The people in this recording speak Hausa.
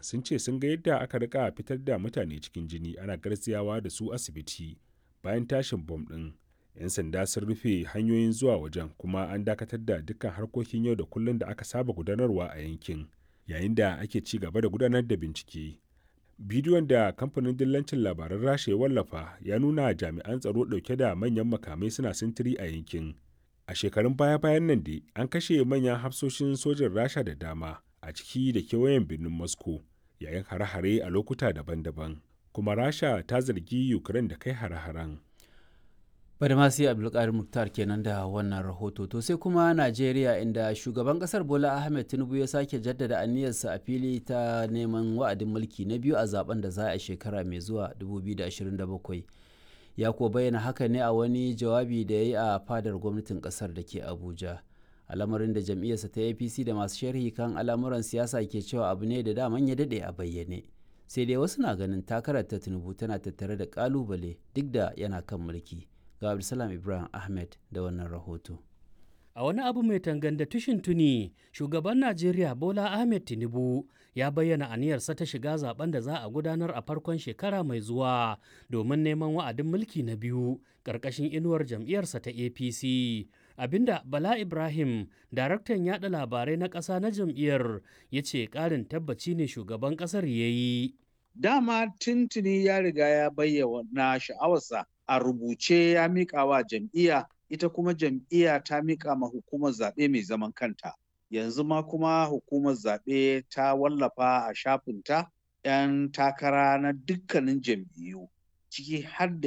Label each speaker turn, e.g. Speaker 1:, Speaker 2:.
Speaker 1: sun ce sun ga yadda aka rika fitar da mutane cikin jini ana garziyawa da su asibiti bayan tashin bom ɗin 'yan sanda sun rufe hanyoyin zuwa wajen kuma an dakatar da dukkan harkokin yau da kullum da aka saba gudanarwa a yankin yayin da ake ci gaba da gudanar da bincike bidiyon da kamfanin dillancin labaran rasha ya wallafa ya nuna jami'an tsaro ɗauke da manyan makamai suna sintiri a yankin a shekarun baya-bayan nan dai an kashe manyan hafsoshin sojin rasha da dama a ciki da kewayen birnin moscow yayin hare-hare a lokuta daban-daban kuma rasha ta zargi ukraine da kai hare-haren
Speaker 2: bari ma sai abdulkadir muktar kenan da wannan rahoto to sai kuma najeriya inda shugaban kasar bola ahmed tinubu ya sake jaddada aniyarsa a fili ta neman wa'adin mulki na biyu a zaben da za a shekara mai zuwa 2027 ya kuwa bayyana haka ne a wani jawabi da ya yi a fadar gwamnatin kasar da ke abuja al'amarin da jam'iyyarsa ta apc da masu sharhi kan al'amuran siyasa ke cewa abu ne da daman ya daɗe a bayyane sai dai wasu na ganin takarar ta tinubu tana tattare da kalubale duk da yana kan mulki ga Abdulsalam Ibrahim Ahmed da wannan rahoto.
Speaker 3: A wani abu mai tanganda tushin tuni, shugaban Najeriya Bola Ahmed Tinubu ya bayyana aniyarsa ta shiga zaben da za a gudanar a farkon shekara mai zuwa domin neman wa'adin mulki na biyu ƙarƙashin inuwar jam'iyyarsa ta APC. Abinda Bala Ibrahim, daraktan yada labarai na ƙasa na jam'iyyar, ya ce ƙarin tabbaci ne shugaban ƙasar ya yi.
Speaker 4: Dama tuntuni ya riga ya bayyana sha'awarsa a rubuce ya miƙa wa jam'iyya ita kuma jam'iyya ta miƙa ma hukumar zaɓe mai zaman kanta yanzu ma kuma hukumar zaɓe ta wallafa a shafinta 'yan takara na dukkanin jam'iyyu ciki har da